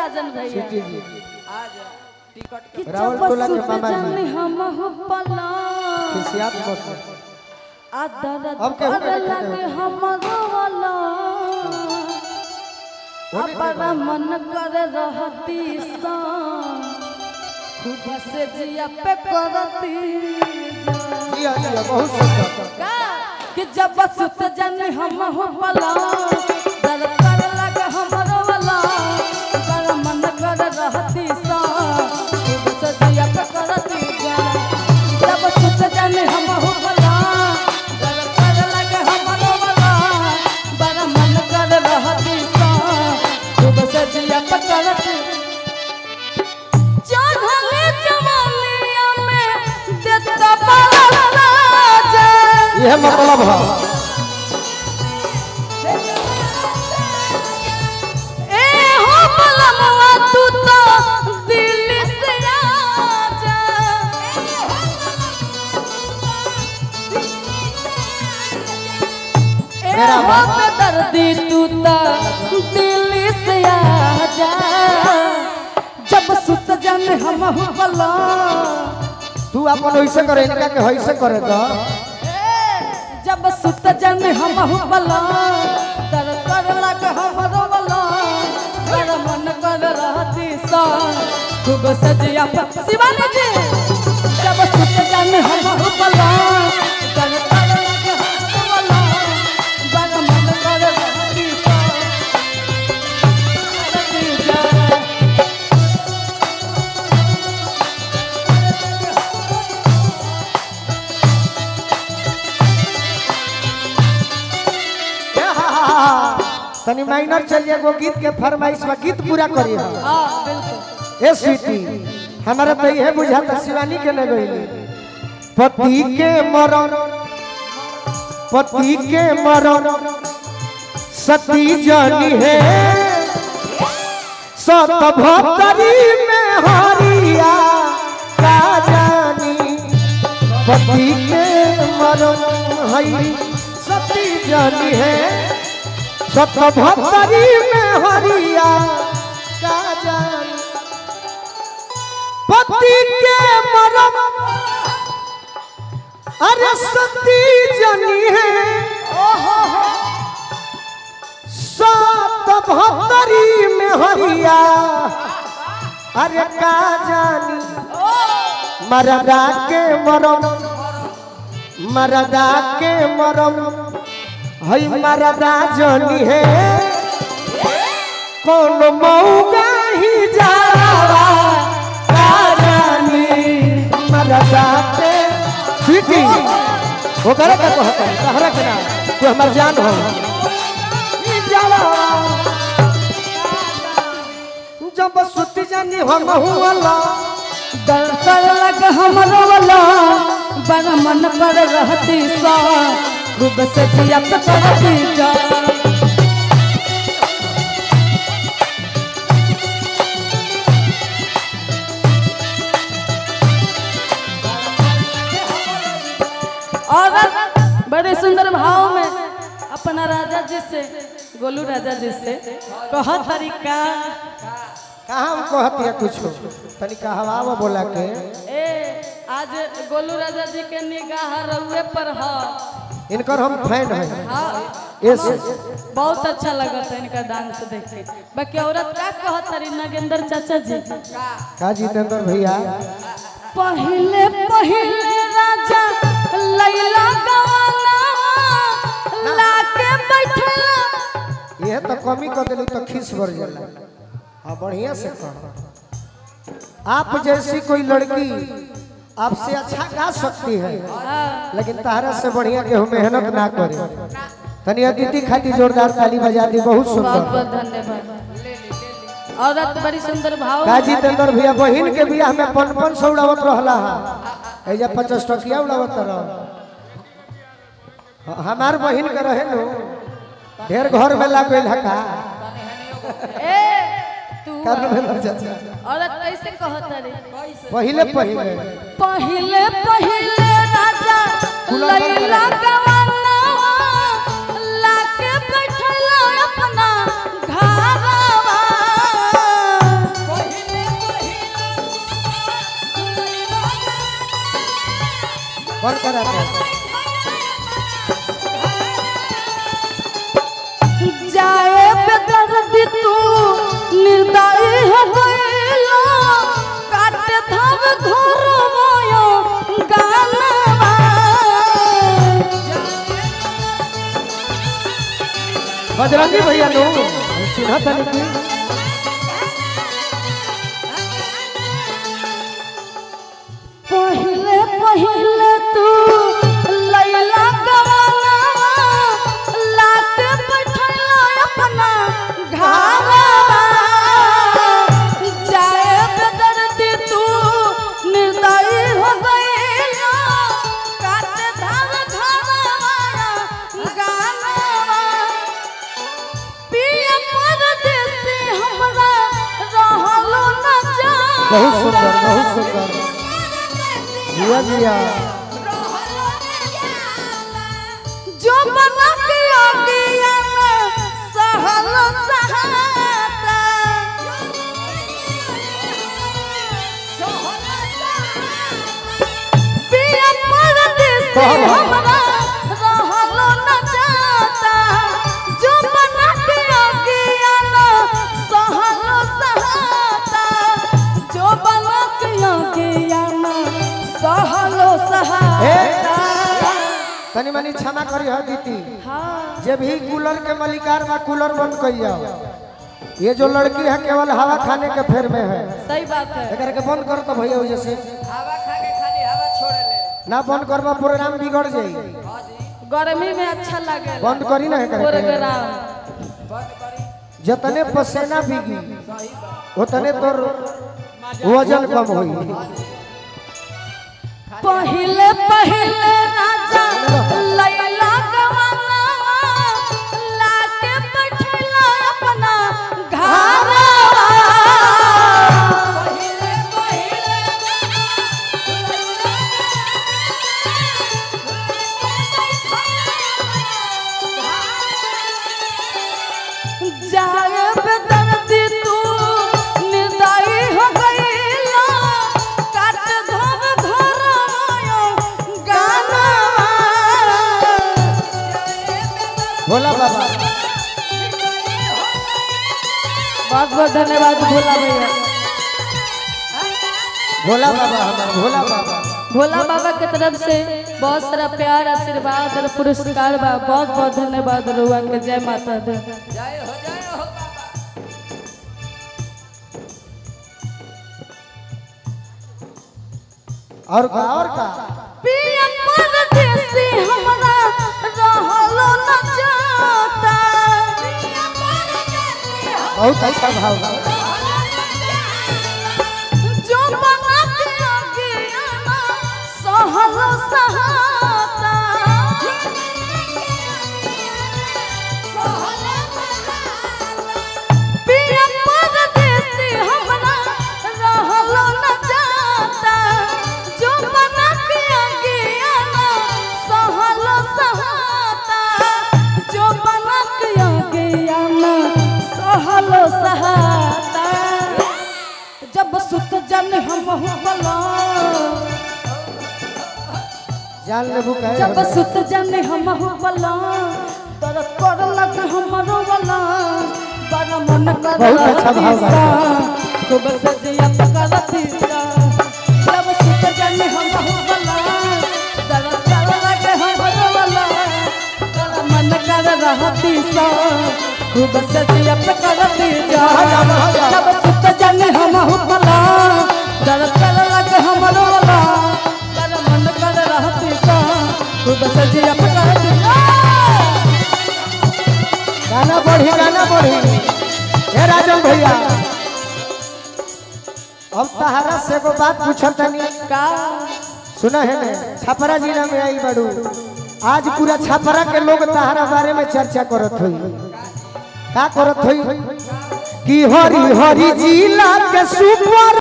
राजन भैया सिटी जी आजा टिकट कि रावल जब टोला के सुत मामा जी। जाने हम हो पला खिसियात मौसम आ दर्द अब केहू के कर नहीं कहते लगे हमरो वाला होने अपना मन कर रहती सा खूब से जिया पे करती जा। जिया जिया बहुत सुंदर का कि जब सुत जाने हम हो पला दर्द कर लगे हमरो वाला बड़ा मन कर रहती सा खूब से जिया पे करती जा जब सुत जाने हम हो पला दर्द कर लगे हमरो वाला बड़ा मन कर रहती सा खूब से जिया पे करती चढ़ले जवानिया में देता बाला लाजा यह मतलब है ए हो बलमवा तू तो दिल से आजा ए मेरा हो बेदर्दी तू तो दिल से आजा जब सुत जन हम हो बला तू अपन वैसे करे इनका के वैसे करे तो जब सुत जन हम हो बला तर कर लग हमरो बला कर मन कर रहती सा खूब सजिया प- शिवानी जी जब सुत जन हम हो बला तर कर लग हमरो बला कर मन कर रहती सा रहती जा। ए हा हा हा हा। तनी माइनर चल जाए वो गीत के फरमाइश में गीत पूरा करिए हाँ बिल्कुल ए स्वीटी हमारा तो यह बुझाता शिवानी के न गई पति के मरण पति के मरण सती जानी है सत भक्तरी में हरिया का जानी पति के मरण है सती जानी है सत भक्तरी में हरिया का जानी पति के मरम अरे सती जनी है सात भक्तरी में हरिया अरे का जानी मरदा के मरम मरदा के मरम हई मरदा जनी है कौन मऊगा ही जावा का जानी मरदा के सीटी वो करे का कहता है कहरा के ना तू हमर जान हो ई जावा जब सुत जानी हम हुआ दरकर लग हमरो वाला बड़ा मन पर रहती सा खूब से जिया पे करती जा और बड़े सुंदर भाव में अपना राजा जी से गोलू राजा जी से कह तरीका कहाँ हम कहती है कुछ तनी कहवावा बोला के ए आज गोलू राजा जी के निगाह रउए पर है इनकर हम फैन है हाँ यस बहुत अच्छा लगा था इनका डांस देख के बाकी औरत का कहत रही नगेंद्र चाचा जी का जितेंद्र भैया पहले पहले राजा लैला गवाना लाके बैठला यह तो कमी कर दिली तो खीस भर जाला हाँ बढ़िया से कह आप जैसी कोई लड़की आपसे अच्छा गा सकती है लेकिन तारा से बढ़िया केहू मेहनत ना करे तनी अदिति खाती जोरदार ताली बजा दी बहुत बहुत सुंदर बहुत धन्यवाद औरत बड़ी सुंदर भाव का जितेंद्र भैया बहिन के बियाह में पन पन सौ उड़ावत रहला है एजा पचास टकिया उड़ावत रह हमार बहिन के रहे नु ढेर घर में लाग गइल का ए तू कर में चाचा औरत कैसे कहत रही पहिले पहिले पहले पहले राजा लैला गवाना लाके बैठला अपना घरवा बंद करा दे जाए बेदर्दी तू निर्दयी हो गइलो काटे धब घर मोयो गानवा बजरंगी भैया नो चिन्ह तनी की पहिले पहिले तू लैला गवाना लाते बैठला अपना घावा जाए बेदर्दी तू निर्दयी हो गइलो काटे धाम घावा गानवा पिया परदेसी हमरा रहलो न जा बहुत सुंदर बहुत सुंदर जिया जिया जो बना के अगिया में सहल सहाता पिया परदेसी कहल। हमरा रहलो न जाता जो बना के अगिया में सहल सहाता जो बना के अगिया में सहल सहाता तनी मनी क्षमा करी हो दीदी हाँ जे भी कूलर के मलिकार बा कूलर बंद कर जाओ ये जो लड़की है केवल हवा खाने के फेर में है सही बात है एकर के बंद कर तो भैया जैसे हवा खा के खाली हवा छोड़े ले ना बंद करबा प्रोग्राम बिगड़ जाई हाँ जी गर्मी में अच्छा लगे बंद करी ना एकर के प्रोग्राम बंद करी जतने पसीना भीगी सही बात उतने तोर वजन कम होई पहले पहले राजा लैला गवाना लाके बैठला अपना घरवा पहले पहले जाए बेदर्दी तू निर्दयी हो गइला काट धब घर मायो गाना भोला बाबा बहुत बहुत धन्यवाद भोला भैया भोला बाबा हमार भोला बाबा भोला बाबा के तरफ से बहुत सारा प्यार आशीर्वाद और पुरस्कार बा बहुत बहुत धन्यवाद रुआ के जय माता दी जय हो जय हो बाबा और का और का पिया परदेसी हमरा रहलो न जाता पिया परदेसी बहुत अच्छा भाव बा जो बना के अगियाना सहल सहाता पिया परदेसी हमरा रहलो न जाता जो बना के अगियाना सहल सहाता जो बना के अगियाना सहल सहाता जब सुत जन हम बला जान लेबू कहे जब सुत जन हम बला तर कर लग हमरो वाला बड़ा मन कर बहुत अच्छा भाव बा। खूब सजिया पकड़ती जब सुत जन हम बला तर कर लग हमरो वाला बड़ा मन कर रहती सा खूब सजिया पकड़ती जा जब सुत जन हम बला तर कर लग हमरो वाला बड़ा मन कर रहती सा खूब सजिया पकड़ती जा गाना बढ़ी गाना बढ़ी हे राजन भैया अब तहारा से एगो बात पूछत तनी का सुना है ने छपरा जिला में आई बड़ू आज पूरा छपरा के लोग तहारा बारे में चर्चा करत होई का करत होई कि हरी हरी जिला के सुपर